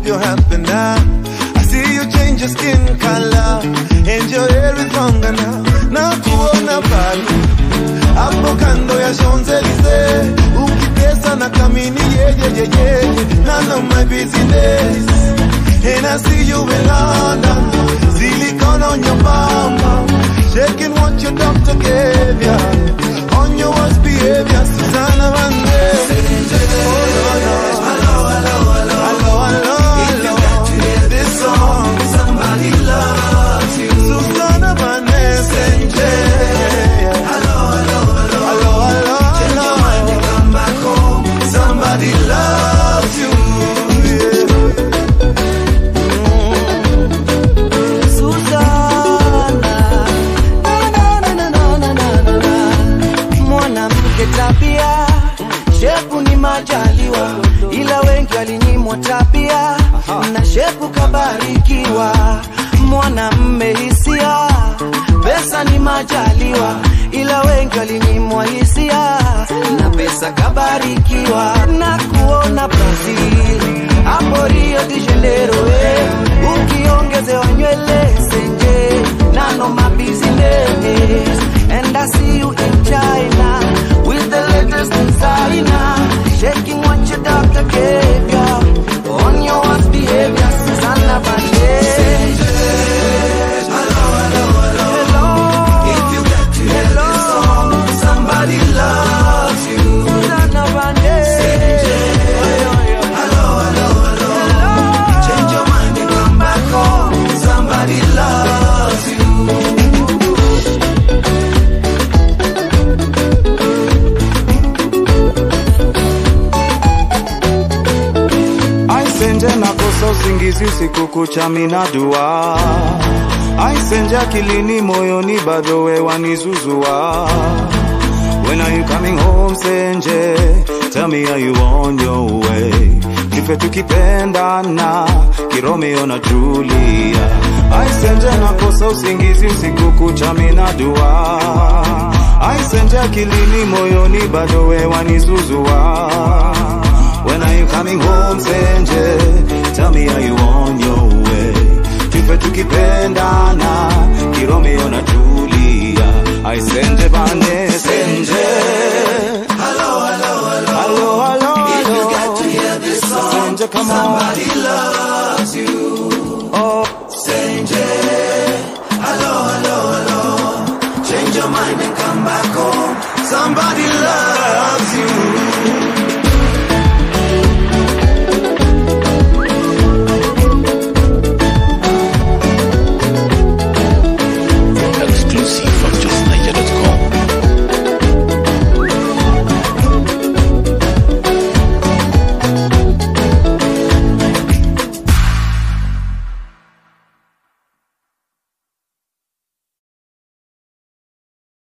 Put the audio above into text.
you're happy now. I see you change your skin color and your hair is longer now. Na kuona pale hapo kando ya Champs-Elysees ukitesa na kamini yeyeyeye none of my business and I see you in London silicone on your mama shaking what your doctor gave ya on your worst behavior Susanna Vande oh, no, no. Hello, hello, hello. If you got to hear this song, somebody loves you. Susanna Vande Senje. Hello, hello, hello. Hello, hello, Change your mind and come back home. Somebody loves you. Yeah. Suzana, na, na, na, na, na, na, na, na. mwanamke tabia shepu ni majaliwa ila wengi walinyimwa tabia na shepu kabarikiwa mwanamme hisia pesa ni majaliwa ila wengi walinyimwa hisia na pesa kabarikiwa na kuona Brazil hapo Rio de Janeiro eh. ukiongezewa nywele senje none of my business and I see you in China with the latest designer shaking what your doctor gave you on your worst behavior Susanna Vande If you got to hear this song, somebody loves you. Susanna Vande Hello, hello, hello. Change your mind and come back home. Somebody loves you. Aisenje nakosa usingizi usiku kucha mina dua Aisenje akilini moyoni bado we wanizuzua When are you coming home Senje Tell me are you on your way Kife tukipendana Kiromeo na Julia Aisenje nakosa usingizi usiku kucha mina dua Aisenje akilini moyoni bado we wanizuzua When are you coming home, Senje? Tell me, are you on your way? Tupe tukipendana, Kiromeo na Julia. I Senje bane, Senje. Hello, hello, hello. Hello, hello, If you hello. got to hear this song, Senje, come on. somebody loves you. Oh,